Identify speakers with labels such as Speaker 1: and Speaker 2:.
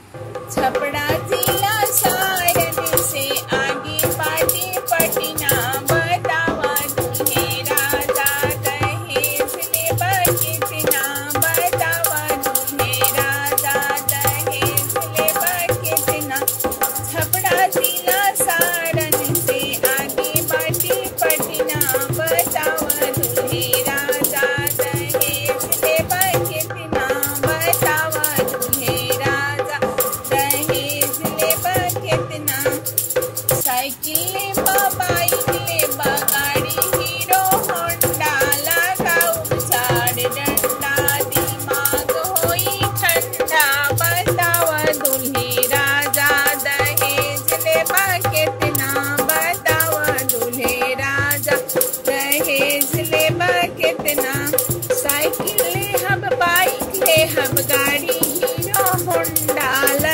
Speaker 1: छपड़ा जिला सारन से आगे बाटे पटना बतावा दूल्हे राजा दहेज लेबा कितना बतावा दूल्हे राजा दहेज लेबा कितना छपड़ा जिला सारन से आगे बाटे पटना बतावा दूल्हे राजा दहेज लेबा कितना बतावा दूल्हे राजा दहेज लेबा कितना साइकिल लेबा बाइक लेबा गाड़ी हीरो होंडा लगाऊ चार डंडा दिमाग होई ठंडा बतावा दूल्हे राजा दहेज लेबा कितना बतावा दूल्हे राजा दहेज लेबा कितना साइकिल ले हम बाइक ले हम गाड़ी हीरो होंडा